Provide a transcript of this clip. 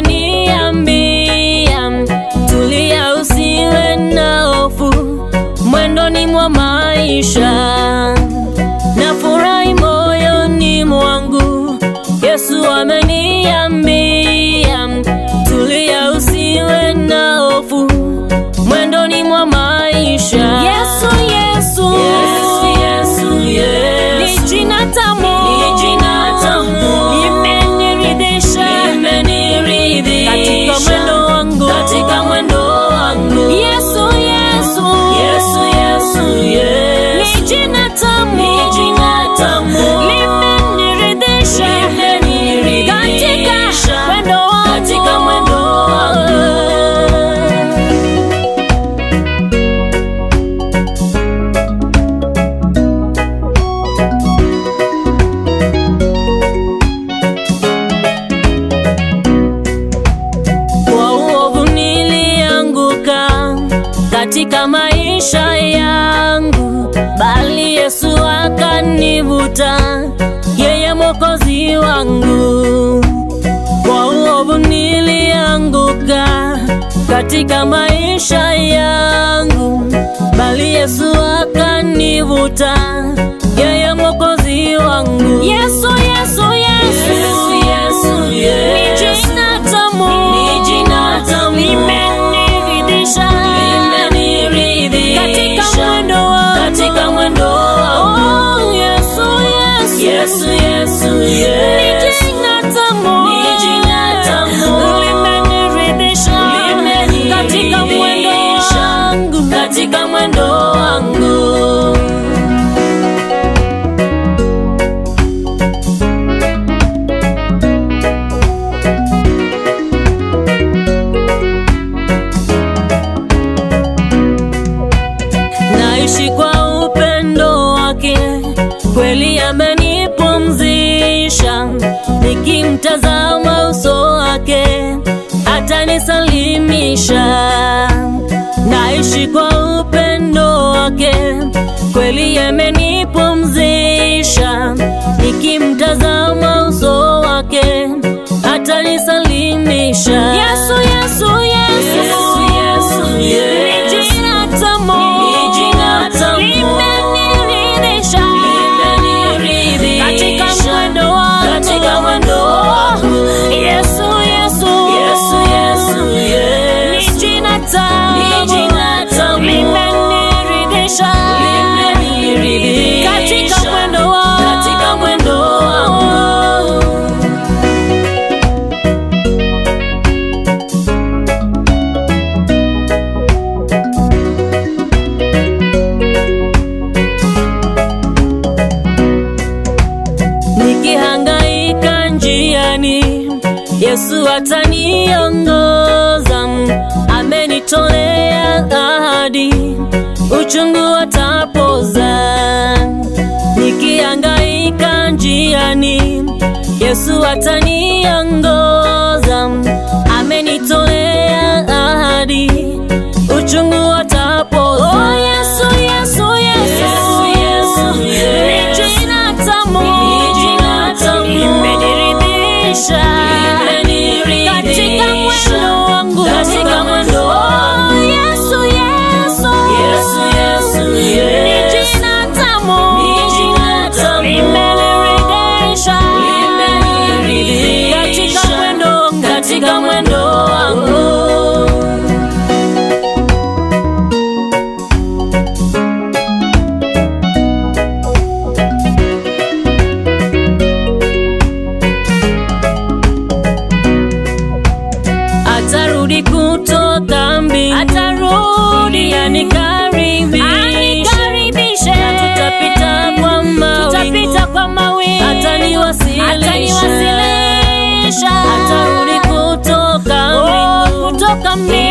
ameniambia, tulia, usiwe na hofu mwendoni mwa maisha, na furahi moyoni mwangu. Yesu ameniambia, tulia, usiwe na hofu mwendoni mwa maisha. Yesu, Yesu, Yesu, Yesu, Yesu. ni jina tamu, Ni jina tamu. limeniridhisha Imeniridhisha. katika mwendo wangu, Katika mwendo wangu. Yesu, Yesu, Yesu, Yesu, Yesu. ni jina tamu, Ni jina tamu. limeniridhisha Limeniridhisha. katika mwendo wangu, Katika mwendo wangu. Kwa uovu nilianguka katika maisha yangu, bali Yesu akanivuta, yeye mwokozi wangu. Kwa uovu nilianguka katika maisha yangu, bali Yesu akanivuta, yeye mwokozi wangu. Yesu, Yesu, Yesu, Yesu, Yesu, Yesu. ni jina tamu, Ni jina tamu. limeniridhisha Limeniridhisha. katika mwendo wangu. Katika mwendo wangu. Oh, Yesu, Yesu, Yesu, Yesu, ni Yesu. jina tamu, Ni jina tamu. limeniridhisha katika mwendo wangu. Katika mwendo wangu. naishi kwa upendo wake, kweli amenipumzisha. Nikimtazama uso wake, atanisalimisha. Naishi kwa upendo wake, kweli amenipumzisha. Nikimtazama uso wake, atanisalimisha. Yesu, Yesu, Yesu, Yesu, Yesu, Yesu. ni jina tamu, Ni jina tamu. limeniridhisha Limeniridhisha. katika mwendo wangu. Katika mwendo wangu. Yesu, Yesu, Yesu, Yesu, ni Yesu. jina tamu, Ni jina tamu. limeniridhisha Limeniridhisha. katika mwendo wangu. Katika mwendo wangu. Nikihangaika njiani, Yesu ataniongoza. Amenitolea ahadi, uchungu atapoza. Nikihangaika njiani, Yesu ataniongoza. Amenitolea ahadi, uchungu atapoza. Oh, Yesu, Yesu, Yesu, Yesu, Yesu, Yesu. ni jina tamu, Ni jina tamu. limeniridhisha Limeniridhisha. katika mwendo wangu, Katika mwendo Oh, wangu. Yesu, Yesu, Yesu, Yesu, ni Yesu. jina tamu, Ni jina tamu. limeniridhisha Limeniridhisha. katika mwendo wangu, Katika mwendo wangu. atarudi kutoka mbinguni, atarudi anikaribishe, na tutapita kwa mawingu, tutapita kwa mawingu, ataniwasilisha, ataniwasilisha, atarudi kutoka mbinguni, kutoka mbinguni